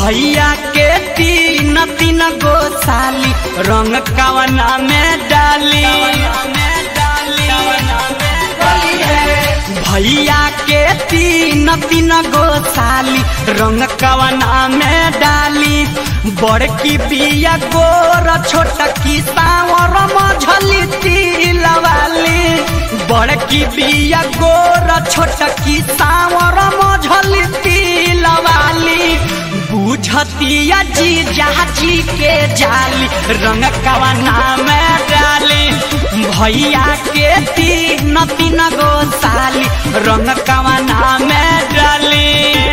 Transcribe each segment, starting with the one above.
भैया के तीन तीन गो साली रंग कवना में डाली भैया के तीन तीन गो साली रंग कवना में डाली बड़की बिया गोर छोटकी सावर मझली तिलवाली बड़की बिया गोर छोटकी सावर मझली तिलवाली बुझतिया जी जाची के जाली रंग कवना में डाली भैया के तीन तीन गो साली रंग कवना में डाली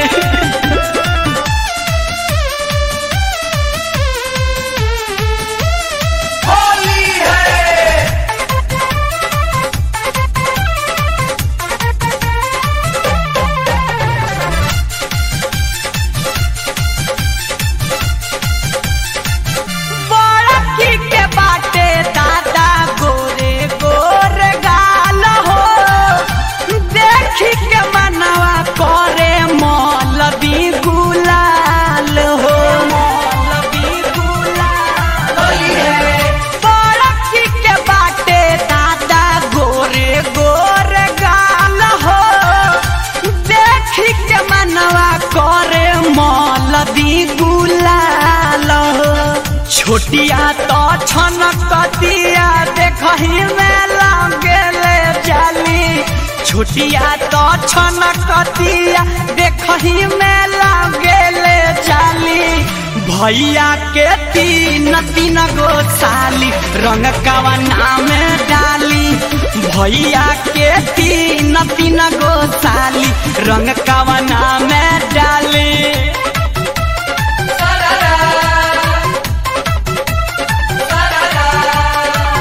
होली है बड़की के बाटे दादा गोरे गोर गाल हो देखी के मनवा करे मौलवी गुलाल हो मौलवी गुलाल होली है बड़की के बाटे दादा गोरे गोर गाल हो देखी के मनवा करे मौलवी गुलाल हो छोटिया तो छनकतिया देखही में लगेले जाली छोटिया तो छनकतिया देखही में लगेले जाली भैया के तीन तीन गो साली रंग कवना में डाली भैया के तीन तीन गो साली रंग कवना में डाली सररा सररा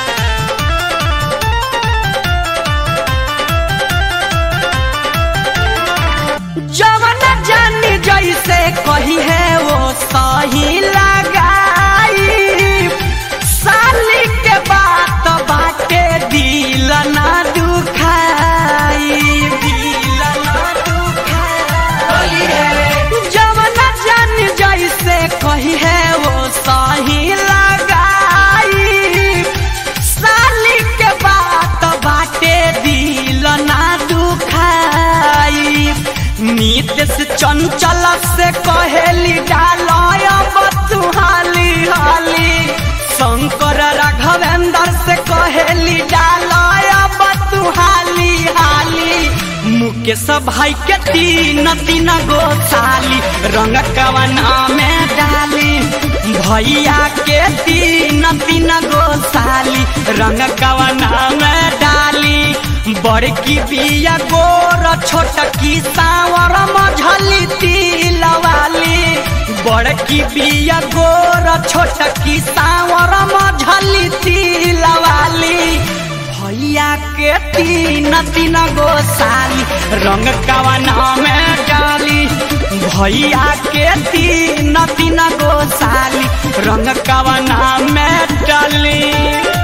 जवन जानी जैसे कही है वो सही लगाई साली के बात बाटे दिल ना दुखाई दिल ना दुखाई होली है जवन जानी जैसे कही है वो सही लगाई साली के बात बाटे दिल ना दुखाई नीतीश चंचल से कहेली डालय बतुहाली हाली शंकर राघवेंद्र से कहेली डालय बतुहाली हाली मुकेश भाई के तीन तीन गो साली रंग कवना में डाली भैया के तीन तीन गो साली रंग कवना में डाली बड़की बिया गोर छोटकी सावर मझली तिलवाली बड़की बिया गोर छोटकी सावर मझली तिलवाली भैया के तीन तीन गो साली रंग कवना में डाली भैया के तीन तीन गो साली रंग कवना में डाली